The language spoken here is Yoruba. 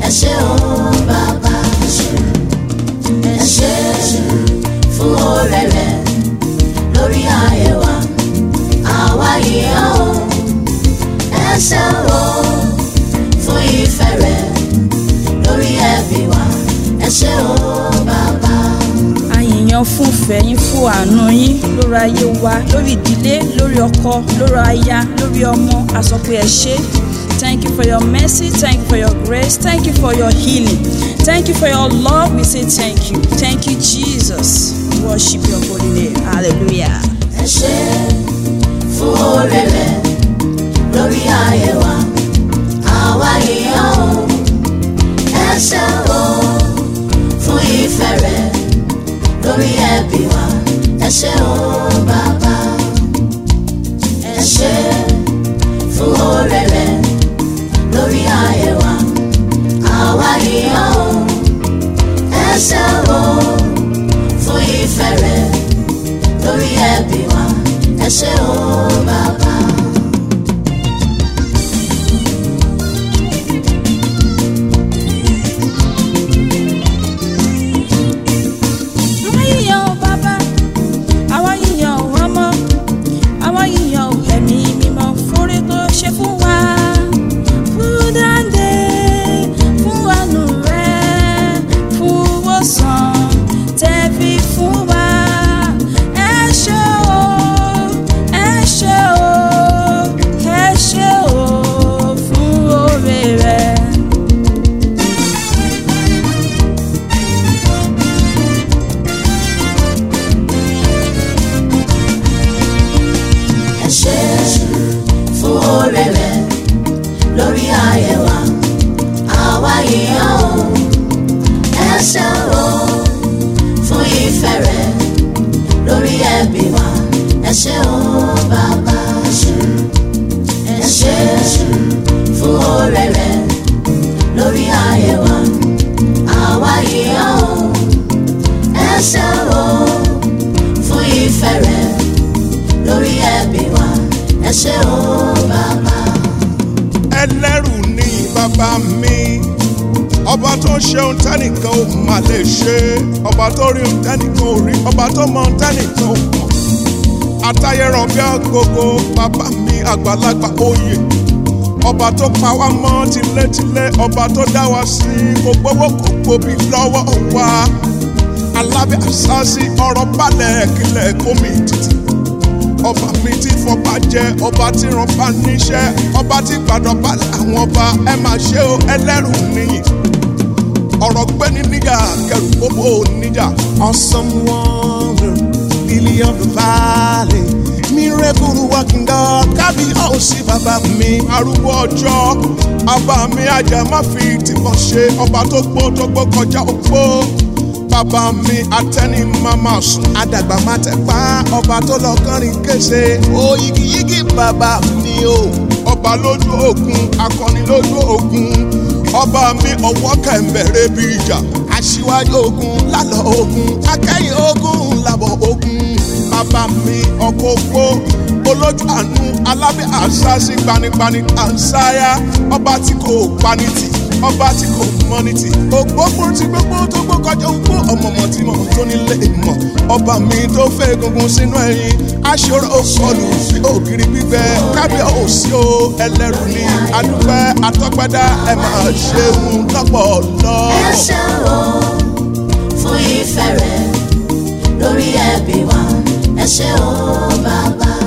ẹ ṣé o bàbá ẹ ṣé fún oore rẹ̀ lórí ayé wa àwa yìí ó ẹ ṣé o fún ìfẹ́ rẹ̀ lórí ẹbí wa ẹ ṣé o bàbá. àyìnyàn fún fẹ̀yìn fún àánú yín lórí ayé wa lórí ìdílé lórí ọkọ lórí aya lórí ọmọ a sọ pé ẹ ṣé thank you for your mercy thank you for your grace thank you for your healing thank you for your love we say thank you thank you jesus worship your holy name hallelujah. ẹ ṣé fún oore rẹ̀ lórí ayé wa àwa yìí ó ẹ ṣé o fún ìfẹ́ rẹ̀ lórí ẹbí wa ẹ ṣé o bàbá ẹ ṣé fún oore rẹ̀ lórí ayé wa àwa yìí ó ẹ ṣé o fún ìfẹ́ rẹ̀ lórí ẹbí wa ẹ ṣé o bàbá. àwa yíyan o bàbá àwa yíyan o ọmọ àwa yíyan o ẹ̀mí mímọ́ fúnre tó ṣe fún wa fún dáńdé fún àánú rẹ fún wòsàn tẹ̀bí fún wa ẹ ṣé o ẹ ṣé o ẹ ṣé o fún oore rẹ. ẹ ṣé fún oore rẹ̀ lórí ayé wa àwa yìí ó ẹ ṣé o fún ìfẹ́ rẹ̀ lórí ẹbí wa ẹ ṣé o bàbá ẹ ṣé fún oore rẹ̀ lórí ayé wa àwa yìí ó ẹ ṣé o fún ìfẹ́ rẹ̀ lórí ẹbí wa ẹ ṣé o bàbá. ẹlẹ́rù ni bàbá mi ọba tó ń ṣe ohun tẹ́nìkan ò má lè ṣe ọba tó rí ohun tẹ́nìkan ò rí ọba tó mọ ohun tẹ́nìkan ò mọ̀ àtayẹrọ bí agogo bàbá mi àgbàlagbà oyè ọba tó pa wá mọ́ tilétilé ọba tó dá wa sí kò gbowó kò gbòbí lọ́wọ́ wa alábẹ́ àṣàṣì ọ̀rọ̀ balẹ̀ kílẹ̀ kómi títì ọba mi ti fọba jẹ ọba tí ránpa níṣẹ́ ọba tí gbàdọ̀ balẹ̀ àwọn ọba ẹ máa ṣe o ẹlẹ́rù nìyí ọ̀rọ̀ gbẹ́ni níjà kẹrù gbogbo níjà. awesome wonder lily of the valley miracle working God kábí ọ̀sì bàbá mi. arúgbó ọjọ́ bàbá mi ajá má fi tìbọn ṣe ọba tó gbó tó gbó kọjá ògbó bàbá mi atẹ́ni mama sùn àdàgbà má tẹ̀ pa ọba tó lọ kọrin kése oyigiyigi bàbá mi o ọba lójú ogun akọni lójú ogun ọba mi ọwọ́ kẹ̀mbẹ̀rẹ̀ bí ìjà aṣíwájú ogun lálọ́ ogun akẹ́yìn ogun làbọ̀ ogun bàbá mi ọkọ̀ ogbó olójú àánú alábẹ́ àṣàṣì gbanipani àǹsáyà ọba tí kò panitì ọba tí kò mọ́nìtì ògbógbó tí gbogbo tó gbó kọjá ògbó ọmọọmọ tí mo tó nílé ìmọ̀ ọba mi tó fẹ́ egungun sínú ẹyin aṣọ́rò òkọlù sí ògiri gbígbẹ kábíyà òsì o ẹlẹ́rù ni adúpẹ́ atọ́gbádá ẹ máa ṣeun lọ́pọ̀lọ́. ẹ ṣé o fún ìfẹ́ rẹ̀ lórí ẹbí wa ẹ ṣé o bàbá.